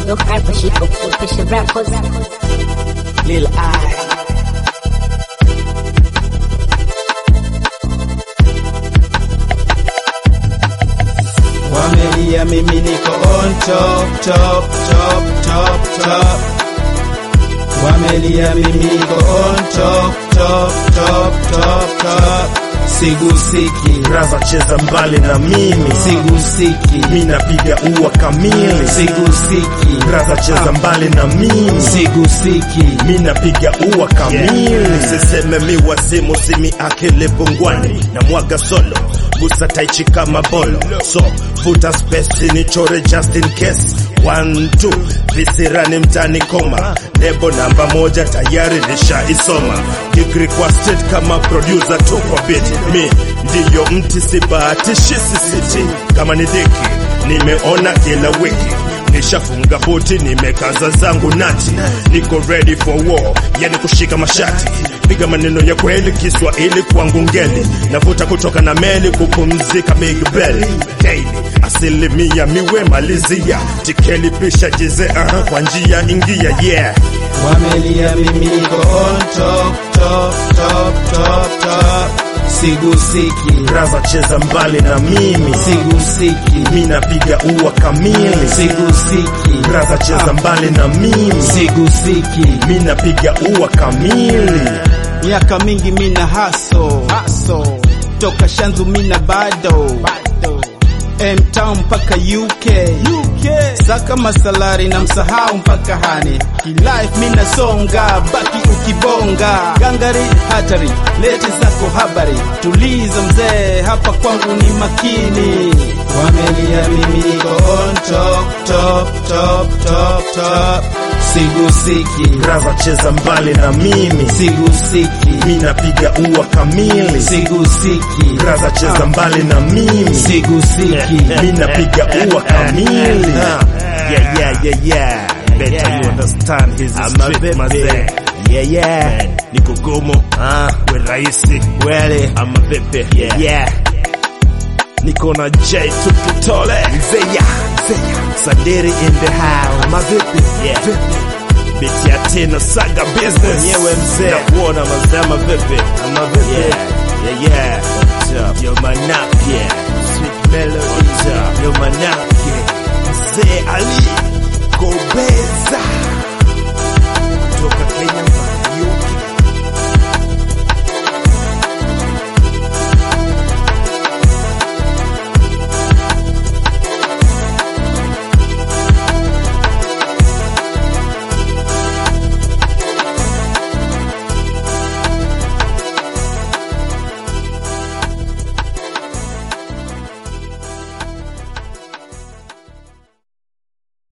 Look hard for shit, but fish rappers. Lil I. Wamelia mimi niko on top, top, top, top, top. Wamelia mimi niko on top, top, top, top, top. Sigusiki, Raza cheza mbali na mimi, sigusiki, mi napiga ua kamili. sigusiki, Raza cheza mbali na mimi, sigusiki. mi napiga ua kamili. Siseme mi wazimu, simi akili pungwani na mwaga solo busa taichi kama bolo, so vuta space nichore just in case. One, two, visirani mtani koma, lebo namba moja tayari nishaisoma, gig requested kama producer tu kwa beat. Mi ndiyo mti sibahatishi sisiti, kama ni dhiki nimeona kila wiki nishafunga buti, nimekaza zangu nati, niko ready for war, yani kushika mashati, piga maneno ya kweli, Kiswahili kwangu ngeli, navuta kutoka na meli, kupumzika Big Belly daily, asilimia miwe malizia, tikeli pisha jize uh, kwa njia ingia yeah Wamelia mimi niko on top, top, top, top, top. Sigusiki, Raza cheza mbali na mimi, sigusiki, mi napiga ua kamili, sigusiki, Raza cheza mbali na mimi, sigusiki. mi napiga ua kamili. Miaka mingi mina haso, haso. Toka Shanzu mina bado, bado. M-Town mpaka UK, UK. Saka masalari na msahau mpaka hani Kilife mina songa, baki ukibonga Gangari hatari, lete zako habari Tuliza mzee, hapa kwangu ni makini Wamelia mimi niko on top, top, top, top, top Sigusiki, Raza cheza mbali na mimi, sigusiki, mi napiga ua kamili. sigusiki Raza cheza mbali na mimi, sigusiki mi napiga ua kamili. Yeah, yeah, yeah, yeah. Better you understand his I'm a street baby. mazee. Yeah, yeah. Niko gomo, Ah, we rahisi. wele. Ama vipi? Yeah. Yeah. Niko na J tukitole. Zeya, zeya. Sadiri in the house. Ama vipi? Yeah. Biti ya tena saga business. Mwenyewe mzee. Na kuona mazee ama vipi? Ama vipi? Yeah, yeah, yeah. What's up? Yo manake, Sweet melody. yo manake. Mzee Ali.